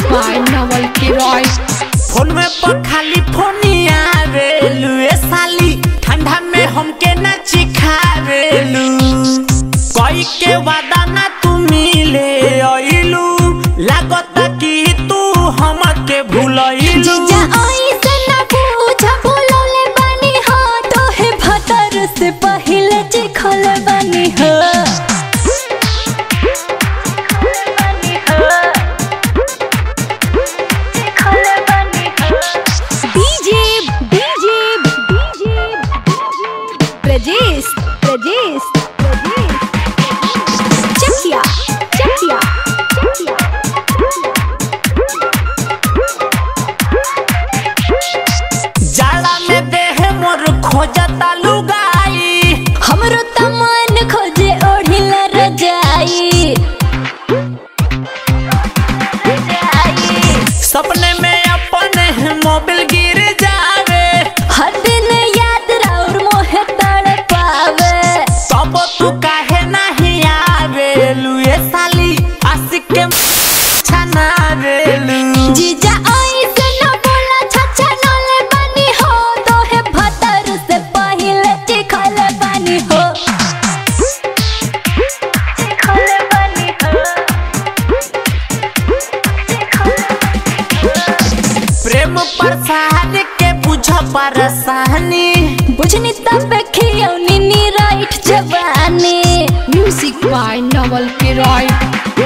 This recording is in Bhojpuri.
by Nawal Kiroy. फोन में पर खाली फोनिया रेलू ए साली ठंडा में हमके ना चिखावेलू कोई के वादा ना तू मिले आइलू लागता कि तू हमके भूलइलू जीजा ऐसे ना पूछा बोलौले बानी हो तोहे भतर से पहिले चिखल बानी हो DJ DJ DJ Prajesh Prajesh Prajesh Chakiya Chakiya Chakiya जाला में देह मोर खोजता लुगाई हमरो त मन खोजे ओढ़िला रजाई सपने में अपने मोबिल गिर जावे हर दिन याद राउर मोहे तड़ पावे तब तू काहे नहीं आवेलू ए साली आशिक के छना रेलू जीजा ऐसे न बोला छछा नले बानी हो तोहे भतर से पहिले चिखल बानी हो चिखल बानी हो प्रेम प्रसाद के बुझ परसानी बुझनी तब खियौनी नी राइट जवानी Music by Nawal Kiroy.